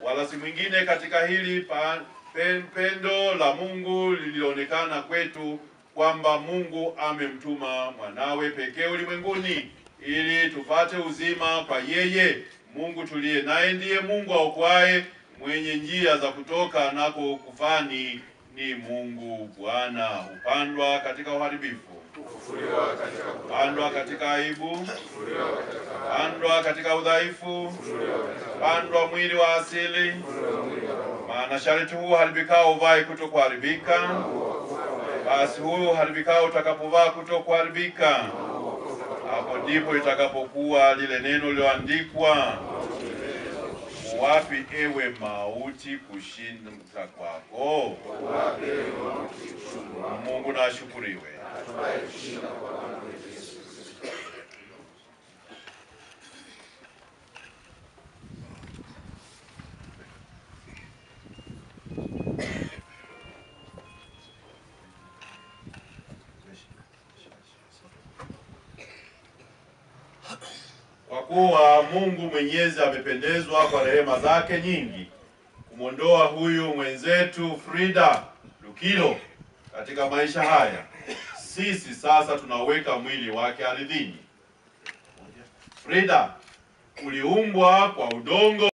wala si mwingine katika hili pa, pen, pendo la Mungu lilionekana kwetu kwamba Mungu amemtuma mwanawe pekee ulimwenguni ili tupate uzima kwa yeye. Mungu tuliye naye ndiye Mungu aokoaye, mwenye njia za kutoka nako kufani ni Mungu Bwana. Hupandwa katika uharibifu, pandwa katika aibu, pandwa katika udhaifu, pandwa mwili wa asili. Maana sharti huu haribikao uvae kuto kuharibika, basi huu haribikao utakapovaa kuto kuharibika, hapo ndipo itakapokuwa lile neno lililoandikwa, wapi ewe mauti kushinda kwako? Mungu na ashukuriwe. Kwa kuwa Mungu Mwenyezi amependezwa kwa rehema zake nyingi kumwondoa huyu mwenzetu Frida Lukilo katika maisha haya, sisi sasa tunaweka mwili wake ardhini. Frida, uliumbwa kwa udongo